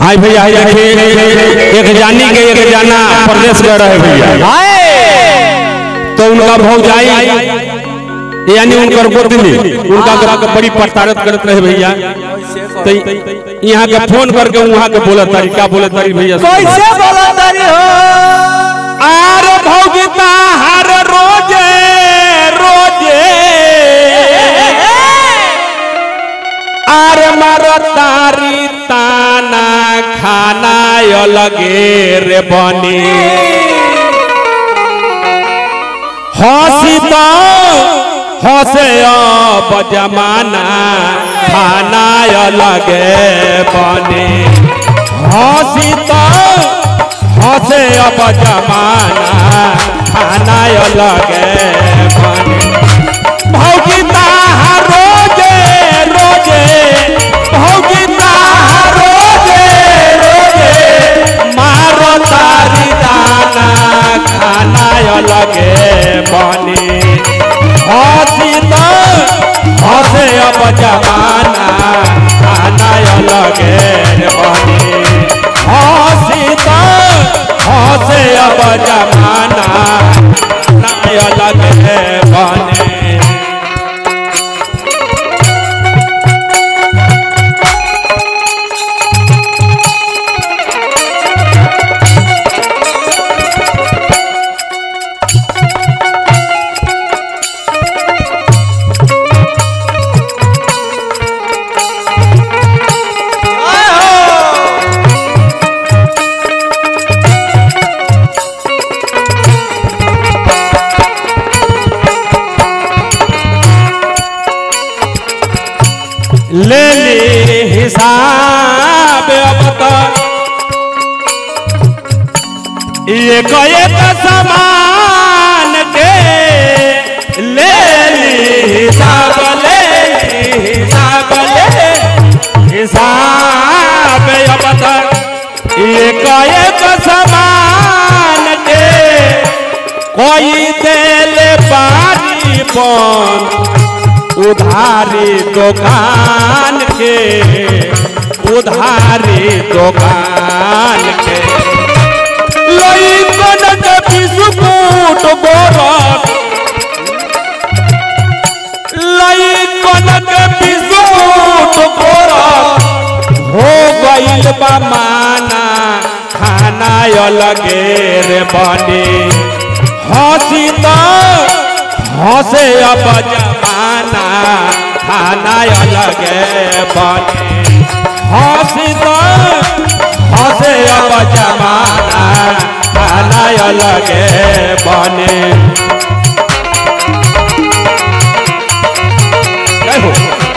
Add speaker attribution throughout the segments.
Speaker 1: हाय भैया हाय देखिए एक जानी के एक जाना प्रदेश कर रहे भैया तो उनका भौजाई यानी उनकर गोतनी उनका ग्रह के बड़ी प्रताड़ित करत रहे भैया तो यहाँ के फोन करके वहाँ के बोला तारी क्या बोले तारी भैया
Speaker 2: कैसे बोला तारी हो
Speaker 1: आर भौगिता हर रोजे रोजे आर मर तारी ताना खाना अलगे रे बनी हंसी तो हंसे अब जमाना खाना अलगे बनी हंसी तो हंसे अब जमाना खाना अलगे बनी भौगिता रोजे रोजे भौगिता रोजे रोजे मारो तारी दाना खाना अलगे बनी हंसी तो हंसे अब जमाना खाना अलगे बनी हंसी तो हंसे अब जमाना खाना अलगे बनी ले ली हिसाब अब तक ये एक समान के ले ली हिसाब ले ली हिसाब ले हिसाब अब तक ये एक समान के कोई दिल बारी बन उधारी दुकान के उधारी दुकान के लई कनक बिस्कुट बोरक लई कनक बिस्कुट बोरक हो गइल बा माना खाना अलगे रे बने हंसी तो हंसे अब जमाना खाना अलगे बने हंसी तो हंसे अब जमाना खाना अलगे बने जय हो।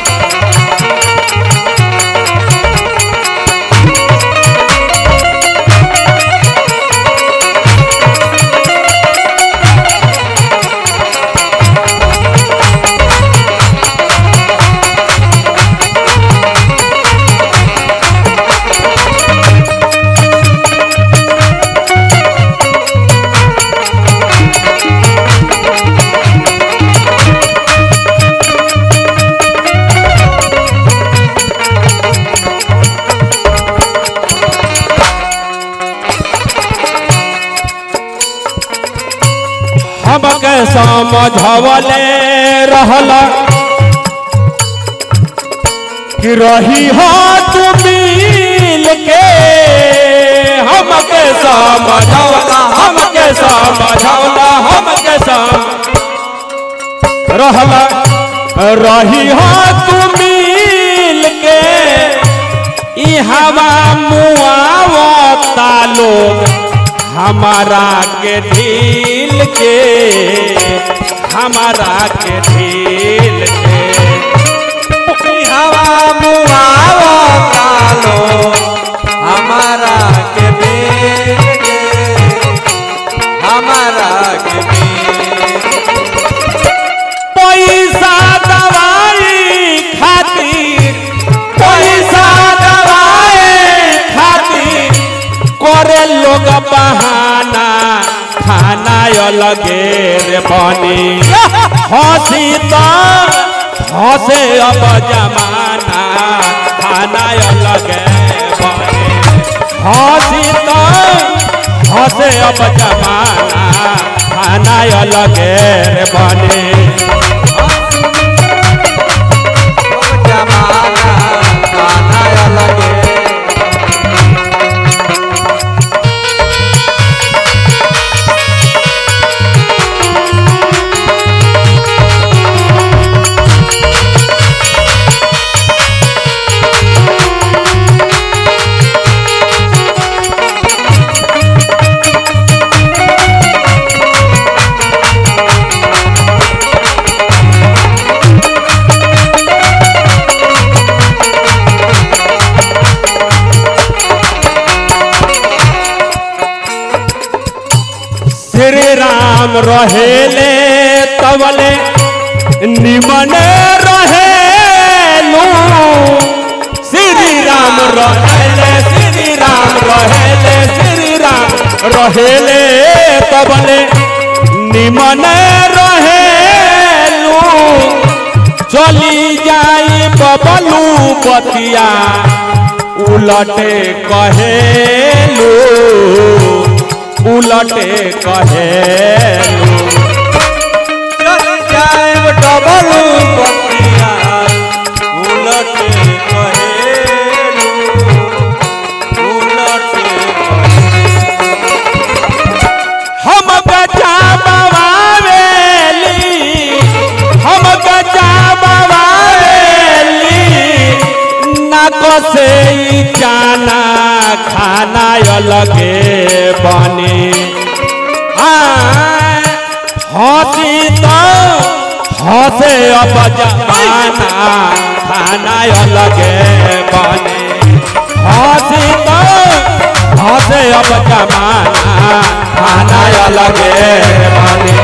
Speaker 1: हमके समझवले रहला कि रही हो तू मिल के हमके समझवला हमके समझवला हमके सम रहला रही हो तू मिल के ई हवा मुआवता लोग हमारा के ढील के हमारा के ढील के
Speaker 2: हवा मुआवो कालो हमारा के बेल के हमारा के बेल
Speaker 1: पैसा दवाई खातिर पैसा दवाई खातिर करे लोग बहाना खाना अलगे रे बनी हंसी तो हंसे अब जमाना खाना अलगे बने अब जमाना खाना अलगे रे बने
Speaker 2: जमाना गाना अलगे
Speaker 1: श्री राम रहेले तवले निमन रहेलू श्री राम रहेले श्री राम रहेले श्री राम रहेले तवले निमन रहेलू चली जाई बबलू बतिया उलटे कहेलू उलटे कहेलू
Speaker 2: चल जाए डबल पतिया उलट कहेलू उलट
Speaker 1: हम गजा बवावेली हम गजा बवावेली नाक से ई जाना खाना अलगे बने हसी तो हसे अब जमाना खाना अलगे बने हसी तो हसे अब जमाना खाना अलगे बने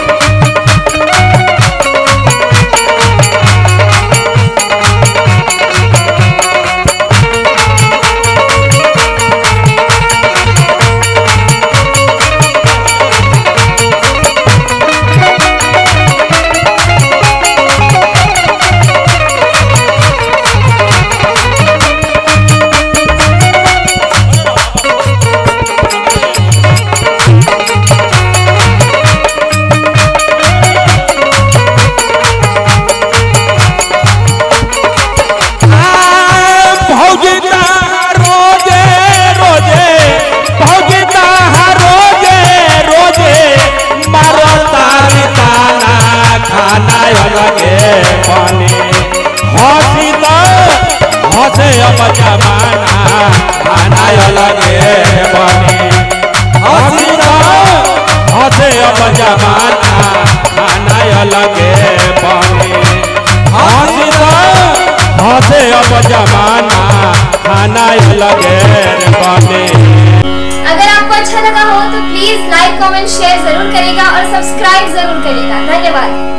Speaker 1: भौजिता रोजे रोजे भौजिता रोजे रोजे मारो तारी ताना खाना अलगे बने हसी तो हसे अब जमाना खाना अलगे बने हसी तो हसे अब जमाना खाना अलगे बने हसी तो हसे अब जमाना खाना लगे बने
Speaker 3: अगर आपको अच्छा लगा हो तो प्लीज लाइक कमेंट शेयर जरूर करेगा और सब्सक्राइब जरूर करेगा धन्यवाद